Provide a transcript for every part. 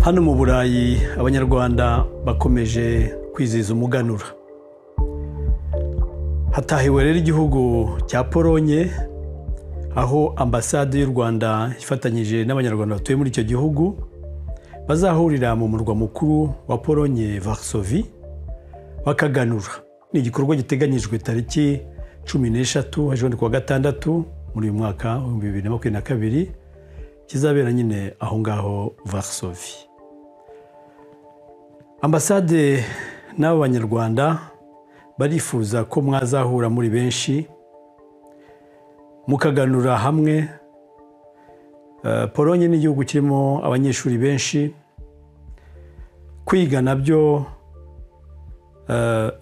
hano mu burayi abanyarwanda bakomeje kwizihiza umuganura hatahiwe rero igihugu cya polonye aho ambasade y'u rwanda ifatanyije n'abanyarwanda batuye muri icyo gihugu bazahurira mu murwa mukuru wa polonye vasovi bakaganura ni igikorwa giteganyijwe tariki cumi n'eshatu ejo kuwa gatandatu muri uyu mwaka w'ibihumbi bibiri na makumyabiri na kabiri kizabera nyine aho ngaho vasovi ambasade n'abo banyarwanda barifuza ko mwazahura muri benshi mukaganura hamwe polonye ni igihugu kirimo abanyeshuri benshi kwiga nabyo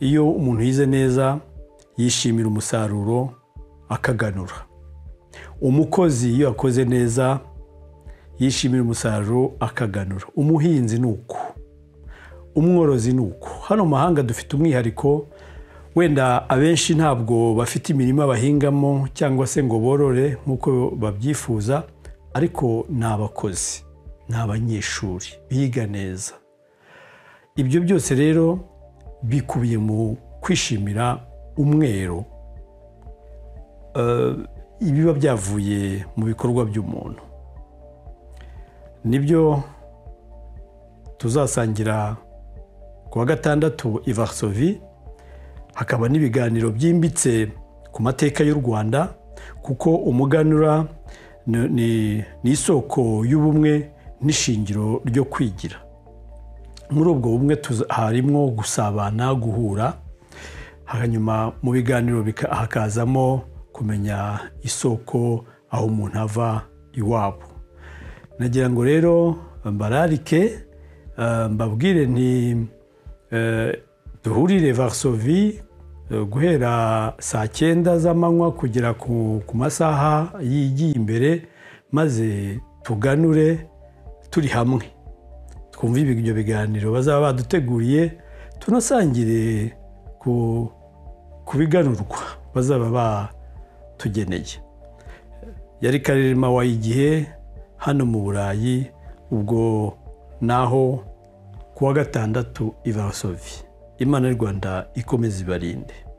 iyo umuntu yize neza yishimira umusaruro akaganura umukozi iyo yakoze neza yishimira umusaruro akaganura umuhinzi ni uko umworozi ni uko hano mu mahanga dufite umwihariko wenda abenshi ntabwo bafite imirima bahingamo cyangwa se ngo borore nk'uko babyifuza ariko ni abakozi ni abanyeshuri biga neza ibyo byose rero bikubiye mu kwishimira umwero ibiba byavuye mu bikorwa by'umuntu nibyo tuzasangira ku wa gatandatu ivasovi hakaba n'ibiganiro byimbitse ku mateka y'u rwanda kuko umuganura ni isoko y'ubumwe n'ishingiro ryo kwigira muri ubwo bumwe harimo gusabana guhura hanyuma mu biganiro hakazamo kumenya isoko aho umuntu ava iwabo nagira ngo rero mbararike mbabwire nti duhurire vasovi guhera saa cyenda z'amanywa kugera ku masaha yigiye imbere maze tuganure turi hamwe twumve ibyo biganiro bazaba baduteguriye tunasangire ku biganurwa bazaba batugeneye yari karerema w'igihe hano mu burayi ubwo naho kuwa gatandatu ivasovi imana y'u rwanda ikomeza ibarinde